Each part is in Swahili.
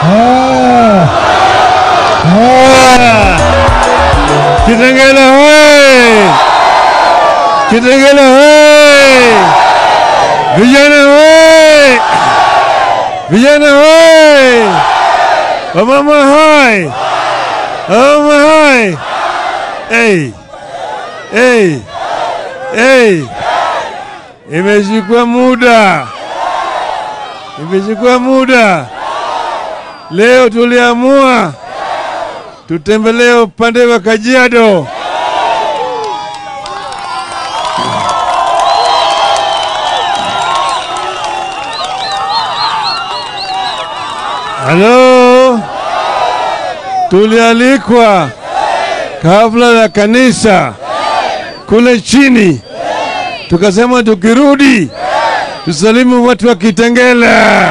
Ah. Ah. Kitengela hoye! Kitengela hoye! Vijana hoye! Vijana hoye! Wamama hoye! Wamama hoye! Hey! Hey! Hey! Imechukua muda, imechukua muda. Leo tuliamua tutembelee upande wa Kajiado. Halo, tulialikwa kabla ya kanisa kule chini, tukasema tukirudi tusalimu watu wa Kitengela.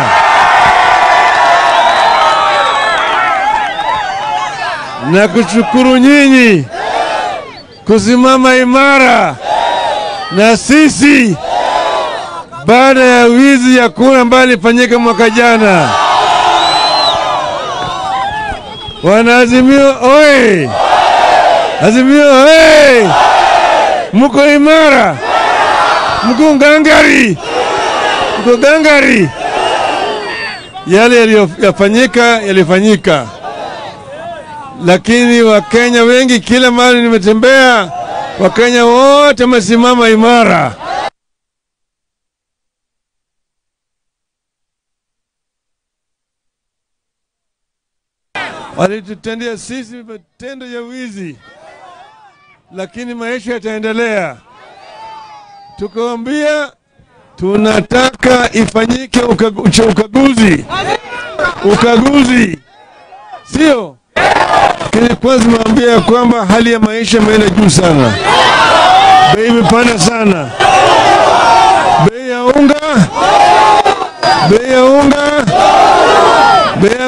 na kushukuru nyinyi kusimama imara na sisi baada ya wizi ya kura ambayo ilifanyika mwaka jana. Wanaazimio oye! Azimio oye! Muko imara, mko ngangari, mko gangari. Yale yaliyofanyika yalifanyika lakini Wakenya wengi, kila mahali nimetembea, Wakenya wote wamesimama imara. Walitutendea sisi matendo ya wizi, lakini maisha yataendelea. Tukawambia tunataka ifanyike ukagu, ukaguzi ukaguzi, sio lakini kwanza nimewambia ya kwamba hali ya maisha imeenda juu sana, bei imepanda sana, bei ya unga, bei ya unga, bei ya